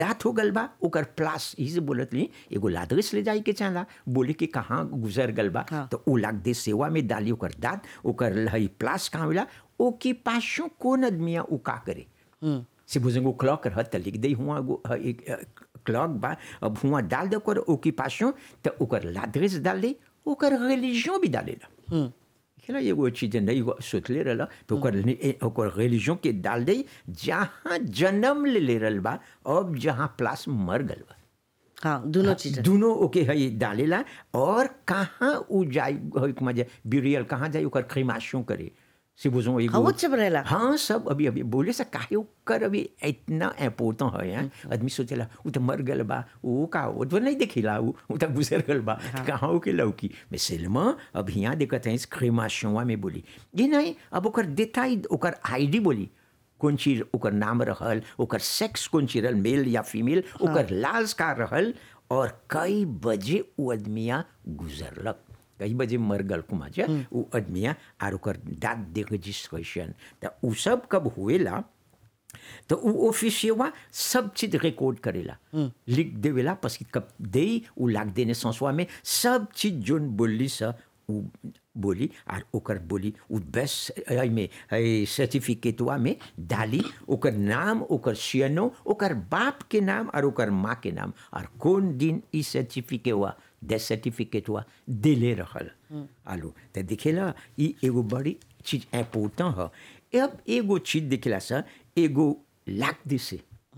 रात हो गल बा ओकर प्लास इसे बोलत रही एगो लादरिस ले जाए के चाहला बोले कि कहाँ गुजर गल बा हाँ। तो उ लाग दे सेवा में डाली ओकर दाँत ओकर हई प्लास कहाँ होला ओके पासों कौन आदमिया उ का करे से बुझेंगे क्लॉक रह त लिख दे हुआ एगो ह, एक अ, क्लॉक बा अब हुआ डाल दे ओकर ओकी पासों त ओकर लादरिस डाल दे ओकर रिलीजन भी डालेला खेला एगो चीज नहीं एगो सोचले रहला तो ओकर नि- ए- ओकर रिलीजन के डाल दे जहाँ जन्म ले ले रहल बा अब जहाँ प्लास मर गल बा हाँ दोनों चीज दोनों ओके है डालेला और कहाँ उ जाई मजे बिरियल कहाँ जाई ओकर क्रीमाशों करे से बुझो एगो हाँ, वो सब रहेला। हाँ सब अभी अभी बोले से काहे ओकर अभी इतना इम्पोर्टेंट है हैं आदमी सोचेला उ तो मर गल बा उ का वो तो नहीं देखेला उ उ तो गुजर गल बा कहाँ के लौकी मैं सिल्मा अब यहाँ देखत है क्रीमाशों में बोली ये नहीं अब ओकर देता ही ओकर आईडी बोली कौन चीज ओकर नाम रहल ओकर सेक्स कौन चीज रहल मेल या फीमेल ओकर लाज का रहल और कई बजे वो आदमिया गुजरलक कई बजे मर गल कुमाचा वो आदमिया आर ओकर दाँत दे रजिस्ट्रेशन त उ सब कब हुएला तो उ ऑफिसियवा सब चीज रिकॉर्ड करेला लिख देवेला पस कि कब दे उ लाग देने संसवा में सब चीज जोन बोली सा उ बोली और ओकर बोली उ बेस्ट में सर्टिफिकेटवा में डाली ओकर नाम ओकर सियनो ओकर बाप के नाम और ओकर माँ के नाम और कौन दिन ई सर्टिफिकेटवा डेथ सर्टिफिकेटवा देले रहल आलू तो दिखेला ई एगो बड़ी चीज इम्पोर्टेंट है अब एगो चीज दिखेला सर एगो लाग दिसे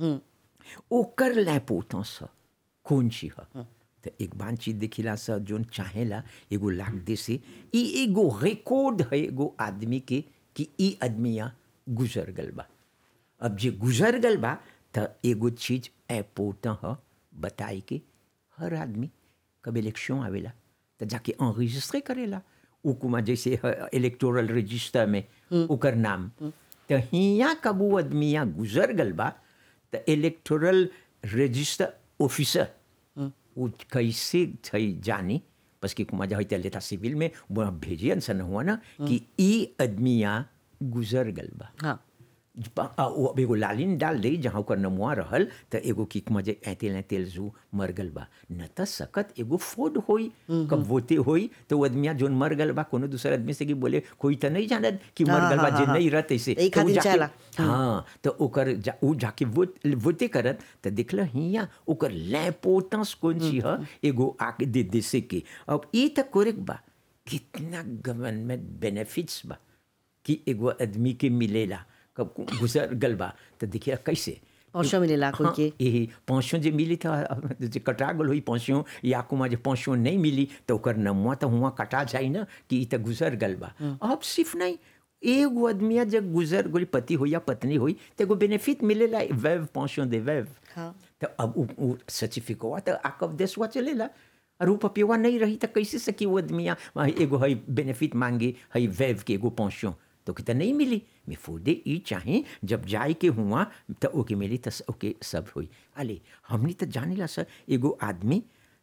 ओकर लैपोतस ह कौन चीज ह तो एक बार चीज देखिला सा जोन चाहेला एगो लाग दे से ई एगो रिकॉर्ड है एगो आदमी के कि ई आदमिया गुजर गल बा अब जे गुजर गल बा त एगो चीज इम्पोर्टेंट ह बताई के हर आदमी कब इलेक्शन आवेला त जाके enregistré करेला उकुमा जैसे इलेक्टोरल रजिस्टर में ओकर नाम त हिया कब वो आदमिया गुजर गल बा त इलेक्टोरल रजिस्टर ऑफिसर उ कैसे छै जानी बस कि कुमा जहाँ लेता सिविल में वहाँ भेजियन सन हुआ ना कि ई आदमिया गुजर गल बा हाँ प- आ, वो अब एगो लालिन डाल दे जहाँ ओकर नमुआ रहल त एगो किक मजे ऐतेल ऐतेल जू मर गल बा न त सकत एगो फोड होई कब वोते होई तो वो आदमिया जोन मर गल बा कोनो दूसर आदमी से कि बोले कोई त नहीं जानत कि मर हाँ, गल बा हाँ, जे हाँ, नहीं हाँ। रहत ऐसे यही तो उ खातिर जाके- चाहला। हाँ तो ओकर जा, उ जाके वोट वोटे करत त दिखल हिया ओकर लैपोतस कौन ची ह एगो आके दे दे से के अब ई त कोरेक बा कितना गवर्नमेंट बेनिफिट्स बा कि एगो आदमी के मिलेला कब गुजर गल बा तो देखिए कैसे पौसो मिलेला कोई के यही पौसों जे मिली था जे कटा गल हुई पौसों या कुमा जे पौसों नहीं मिली तो ओकर नमुआ तो हुआ कटा जाई ना कि ई तो गुजर गल बा अब सिर्फ नहीं एगो आदमिया जब गुजर गोली पति हो या पत्नी हुई तो एगो बेनिफिट मिलेला वैव पौसों दे वैव हाँ तो अब उ, उ सर्टिफिकेटवा तो आकब देशवा चलेला और उ पपिवा नहीं रही तो कैसे सकी वो आदमिया वहाँ एगो हई बेनिफिट मांगे हई वैव के एगो पहुँचो तो कि तो नहीं मिली मैं फूदे ई चाहे जब जाए के हुआ तो ओके मिली तो ओके सब हुई अले हमने तो जाने ला सर एगो आदमी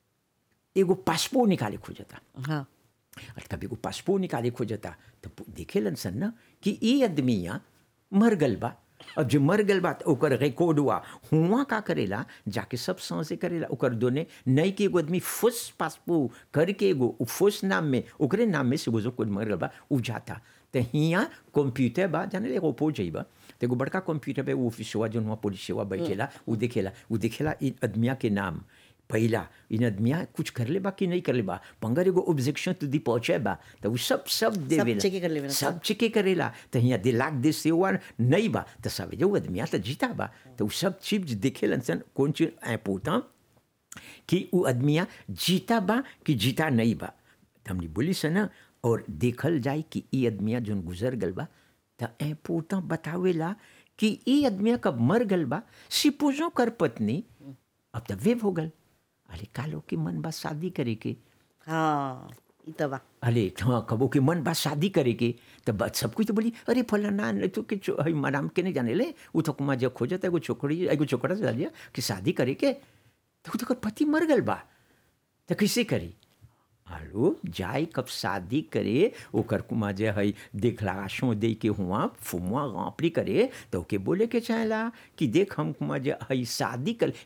एगो पासपोर्ट निकाले खोजता हाँ और कभी को पासपोर्ट निकाले खोजता तो पु- देखेलन सन ना कि ई आदमिया मर गल बा अब जो मर गल बा तो ओकर रिकॉर्ड हुआ हुआ का करेला जाके सब सांसे करेला ओकर दोने नहीं कि एगो आदमी फुस पासपोर्ट करके एगो उ फुस नाम में ओकरे नाम में से वो कोई मर गल बा उ जाता तो हियाँ कंप्यूटर बा जाने ले ओपो जाइबा तो एगो बड़का कंप्यूटर पे वो ऑफिसवा जो हुआ पुलिसवा बैठेला उ देखेला उ देखेला इ आदमिया के नाम पहिला इन आदमिया कुछ कर ले बा कि नहीं कर ले बा पंगर एगो ऑब्जेक्शन तुदी पहुंचे बा तो उ सब सब देवेला चेके कर लेवेला, सब चेके करेला तो हियाँ दे लाख दे सेवा नहीं बा तो सब जो आदमिया तो जीता बा तो उ सब चीज देखेलन सन कौन चीज ऐ पोता कि उ आदमिया जीता बा कि जीता नहीं बा तो हमने बोली से ना और देखल जाए कि ई आदमिया जोन गुजर गल बा तो ऐ पोता बतावेला कि ई आदमिया कब मर गल बा सिपोजो कर पत्नी अब तो वेव हो गल अरे कालो के मन बा शादी करे के हाँ ई त बा अरे हाँ कबो के मन बा शादी करे के तो बस सब कुछ तो बोली अरे फलाना नहीं तो के चो- हई मराम के नहीं जाने ले वो तो कुमा जब खोजत एगो छोकरी एगो छोकरा से डालिया कि शादी करे के तो तो पति मर गल बा तो कैसे करी आलू जाए कब शादी करे ओकर कुमा जे हई देखलाशों दे के हुआ फुमुआ गाँपड़ी करे तो ओके बोले के चाहेला कि देख हम कुमा जे हई शादी कर